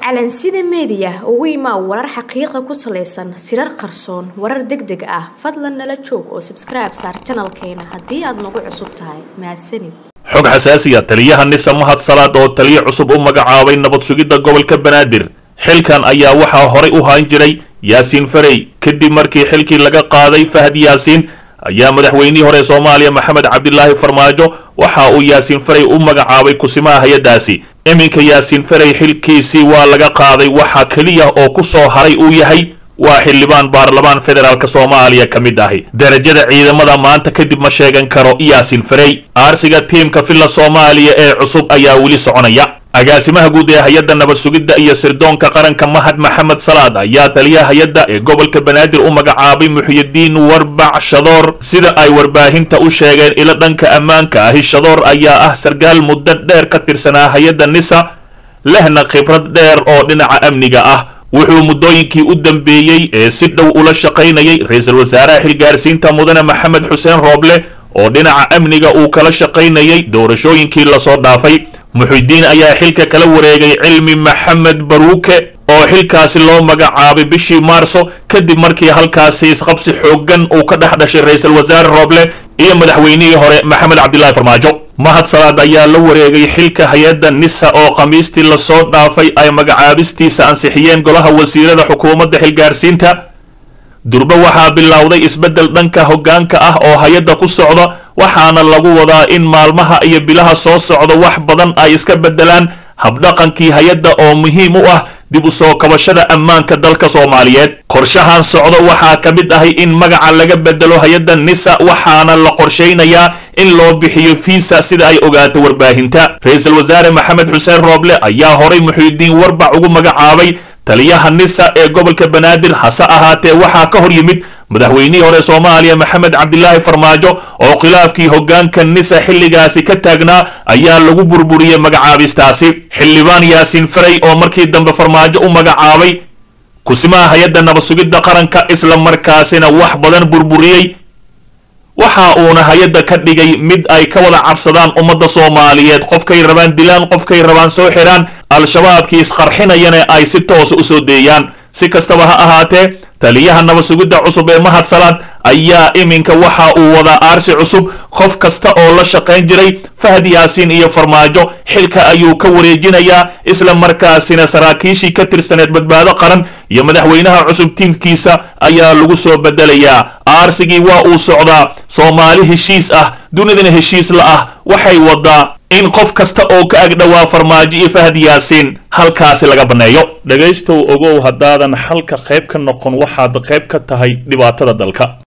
calansida meediya ugu imaa warar xaqiiqa ku salaysan sirar qarsoon warar deg deg ah fadlan nala joog oo sabskribe saar janalkeena haddii aad nagu cusub tahay mahadsanid xog xasaasiya taliyaha nisa mahad salaad oo taliye cusub u magacaabay nabad sugidda gobolka banaadir xilkan ayaa waxaa horay u haan jiray yaasiin farey kadib markii xilkii laga qaaday fahad yaasiin ayaa madaxweynihii hore soomaaliya maxamed cabdilaahi farmaajo waxa uu yaasiin farey u magacaabay kusimaha hay-addaasi iminka yaasiin farey xilkiisii waa laga qaaday waxaa keliya oo ku soo haray uu yahay waa xildhibaan baarlamaan federaalk soomaaliya ka mid ahi darajada ciidamada maanta kadib ma sheegan karo yaasiin farey aarsiga tiimka villa soomaaliya ee cusub ayaa weli soconaya agaasimaha guud ee hay-adda nabad sugidda iyo sirdoonka qaranka mahad maxamed salaad ayaa taliyaha hay-adda ee gobolka banaadir u magacaabay muxyidiin warbac shadoor sida ay warbaahinta u sheegeen ilo dhanka ammaanka ahi shadoor ayaa ah sarkaal muddo dheer ka tirsanaa hay-adda nisa lehna khibrad dheer oo dhinaca amniga ah wuxuu muddooyinkii u dambeeyey ee si dhow ula shaqaynayay ra-iisul wasaaraha xilgaarsiinta mudane maxamed xuseen rooble oo dhinaca amniga uu kala shaqaynayay doorashooyinkii lasoo dhaafay muxidiin ayaa xilka kala wareegay cilmi maxamed baruuke oo xilkaasi loo magacaabay bishii maarso kadib markii halkaasi isqabsi xooggan uu ka dhex dhashay ra-iisul wasaare rooble iyo madaxweynihii hore maxamed cabdilaahi farmaajo mahad salaad ayaa la wareegay xilka hay-adda nisa oo khamiistii lasoo dhaafay ay magacaabistiisa ansixiyeen golaha wasiirada xukuumadda xilgaarsiinta durbe waxaa bilowday isbeddel dhanka hoggaanka ah oo hay-adda ku socda waxaana lagu wadaa in maalmaha iyo bilaha soo socda wax badan ay iska beddelaan habdhaqankii hay-adda oo muhiim u ah dib u soo kabashada ammaanka dalka soomaaliyeed qorshahan socdo waxaa ka mid ahay in magaca laga bedelo hay-adda nisa waxaana la qorshaynayaa in loo bixiyo fiisa sida ay ogaato warbaahinta ra-iisul wasaare maxamed xuseen rooble ayaa horay muxiidiin warbac ugu magacaabay taliyaha nisa ee gobolka banaadir hase ahaatee waxaa ka hor yimid madaxweynihii hore soomaaliya maxamed cabdilaahi farmaajo oo khilaafkii hoggaanka nisa xilligaasi ka taagnaa ayaa lagu burburiyey magacaabistaasi xildhibaan yaasiin farey oo markii dambe farmaajo u magacaabay kusimaha hay-adda nabad sugidda qaranka isla markaasina wax badan burburiyey waxa uuna hay-adda ka dhigay mid ay ka wada cabsadaan ummadda soomaaliyeed qofkay rabaan dilaan qofkay rabaan soo xidhaan al-shabaabkii isqarxinayana ay si toosa u soo deeyaan si kastaba ha ahaatee taliyaha nabad sugidda cusub ee mahad salaad ayaa iminka waxa uu wadaa aarsi cusub qof kasta oo la shaqayn jiray fahad yaasiin iyo farmaajo xilka ayuu ka wareejinayaa isla markaasina saraakiishii ka tirsaneed badbaado qaran iyo madaxweynaha cusub tiimkiisa ayaa lagu soo bedelayaa aarsigii waa uu socdaa soomaali heshiis ah dunidana heshiis la ah waxay wadaa in qof kasta oo ka agdhowaa farmaajo iyo fahad yaasiin halkaasi laga banneeyo dhegaystow ogow haddaadan xalka qayb ka noqon waxaad qayb ka tahay dhibaatada dalka